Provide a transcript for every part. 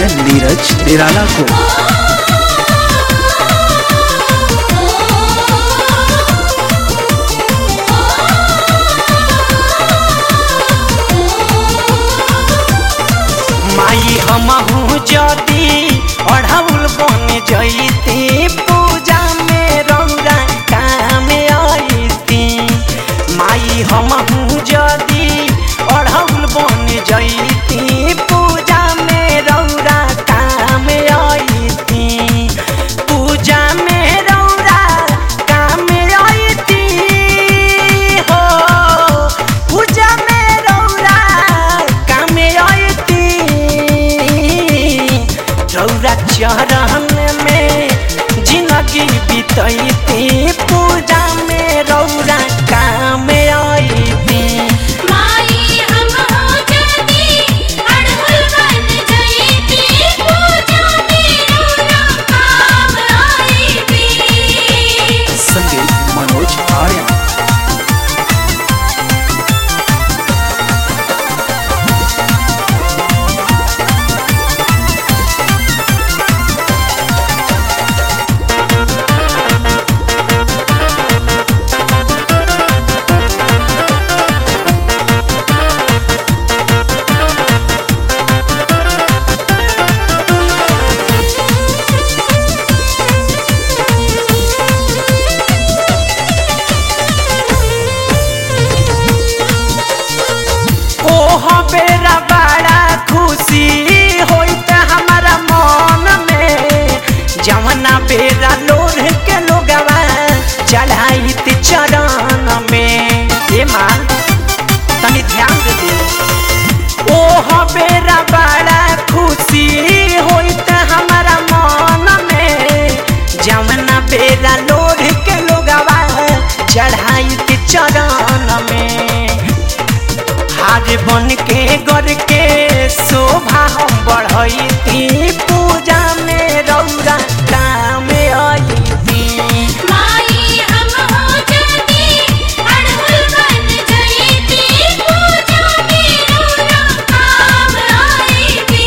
गायक नीरज निराला को माई हमहू जदी अढ़ौल बन जईती पूजा में रौरा काम अईती माई हमहू जदी अढ़ौल बन जईती पूजा में रौरा काम अईती पूजा में रौरा काम अईती हो पूजा में रौरा काम अईती रौरा चरण में जिंदगी बितैती पूजा में रौरा काम अईती माई हम हो जदी अड़हुल बन जईती पूजा में रोना काम आईबी संगीत मनोज आर्य ओह बेरा बड़ा खुशी होइत हमारा मन में जवना बेरा लोर के लोगवा चढ़ाइत चरण में ए माँ तनी ध्यान दे दे ओह बेरा बड़ा खुशी होइत हमारा मन में जवना बेरा लोर के लोगवा चढ़ाइत चरण में हार बन के गर के शोभा हम बढ़ैती पूजा में रौरा काम अईती माई हम हो जदी अड़हुल बन जईती पूजा में रोना काम आईबी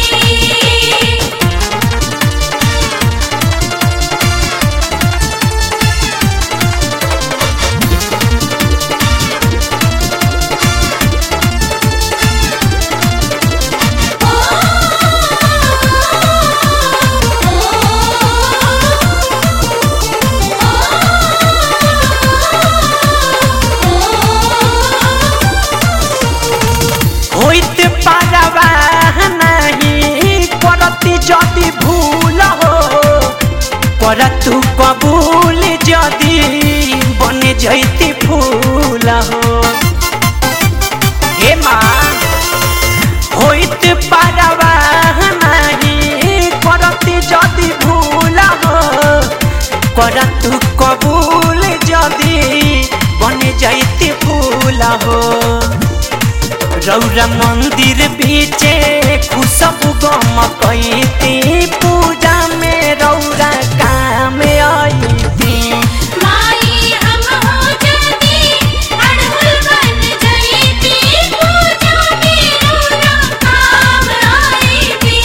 होइत पारवा नहीं करती जदि भूल हो करतु कबूल जदि बन जैती फूल हो हे माँ होइत पारवा नहीं करती जदि भूल हो करतु कबूल जदि बन जैती फूल हो रौरा मंदिर बीचे खुशबू गम कैती पूजा में रौरा काम अईती माई हम हो जदी अड़हुल बन जईती पूजा में रोना काम आईबी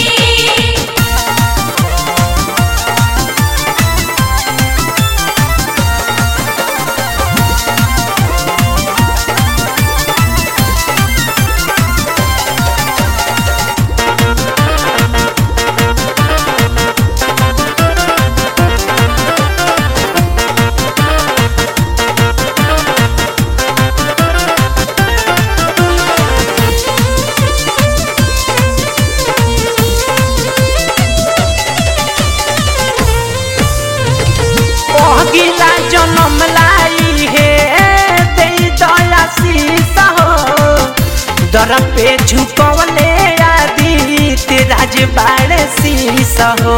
अगिला जन्म लाई हे दे दया शीस हो दर पे झुकवले आदित्य राज बाड़ शीस हो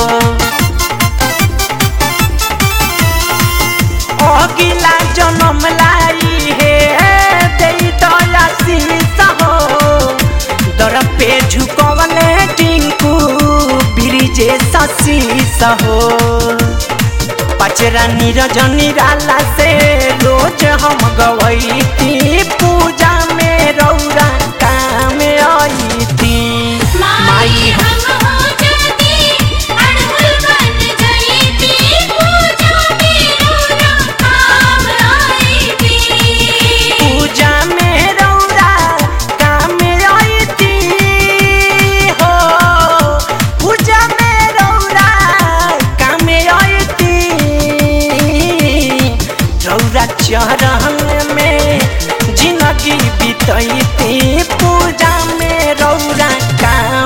अगिला जन्म लाई हे दे दया शीस हो दर पे झुकवले टिंकू ब्रिजे शीस हो पचरा नीरज निराला से रोज हम गवैती पूजा में रौरा काम आई थी माई हम हो रौरा चरण में जिंदगी बीतैती पूजा में रौरा काम